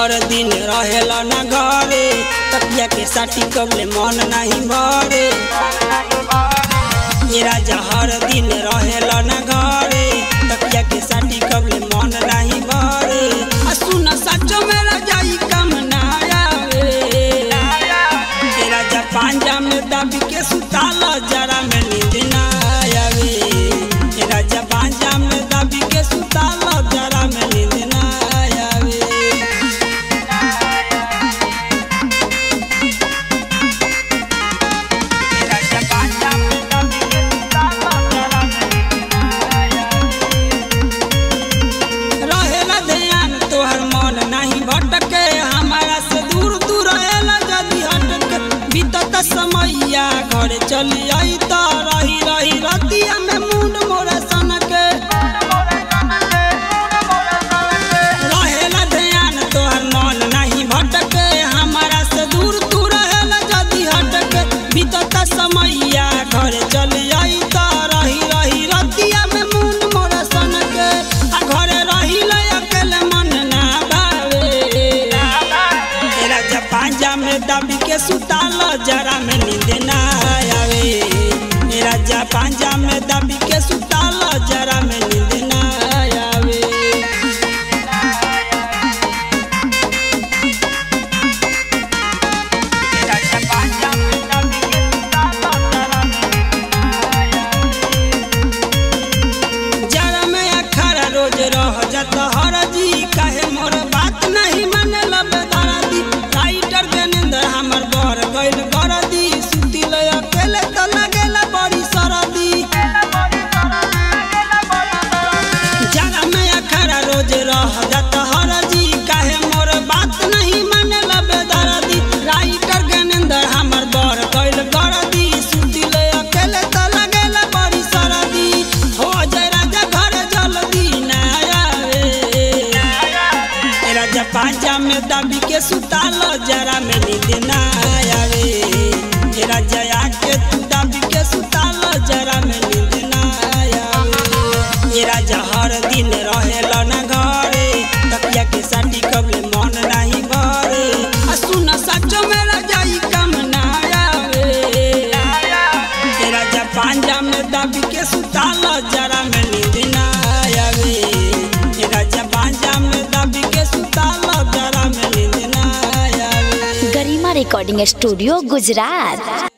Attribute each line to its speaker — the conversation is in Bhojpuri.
Speaker 1: हर दिन रहेला ना घरे तकिया के साथी कबले मन नहीं भरे ये राजा हर दिन रहेला ना घरे तकिया के साथी कबले मन नहीं भरे आ सुन सचो में रजाई कम ना आवे ये राजा पांजा में दब के सुताल जरा में नींद ना आवे ये राजा पांजा में दब के सुताल जरा में नींद ना आवे रहेला ध्यान तोहर मन नहीं भटके हमारा से दूर दूर रहेला जदी हटके बीतत समैया घर चली आई त रही रही रतिया में मुंड मोरे सनके रहेला ध्यान तोहर मन नहीं भटके हमारा से दूर दूर रहेला जदी हटके बीतत समैया घर चली आई त रही रही रतिया में मुंड मोरे सनके आ घरे रहिला अकेले मन ना भावे तेरा जब पांजा में दबी के सुताल जरा में नींद ना आवे मेरा जब पांजा में दबी के सुताल जरा में नींद ना आवे जरा में अखरा रोज रह जत हर जी काहे मोर बात नहीं माने लबे दरदी राइटर देनेंद्र हमर बर गइल गरदी सुतिल अकेले त लागेला बड़ी सरदी जरा में अखरा रोज रह जत हर जी काहे मोर बात नहीं माने लबे दरदी राइटर देनेंद्र हमर बर गइल गरदी सुतिल अकेले त लागेला बड़ी सरदी हो जय राजा घर जल्दी ना आवे ए राजा पांजा में दबी के सुताल जरा में नींद ना आवे ए राजा आके तू दबी के सुताल जरा में नींद ना आवे ए राजा हर दिन रहेला ना घरे तकिया के साथी कबले मन नहीं भरे आ सुन सचो में रजाई कम ना आवे ए राजा पांजा में दबी के सुताल जरा में नींद ना आवे ए राजा पांजा में दबी के सुताल जरा में नींद ना आवे
Speaker 2: गरिमा रिकॉर्डिंग स्टूडियो गुजरात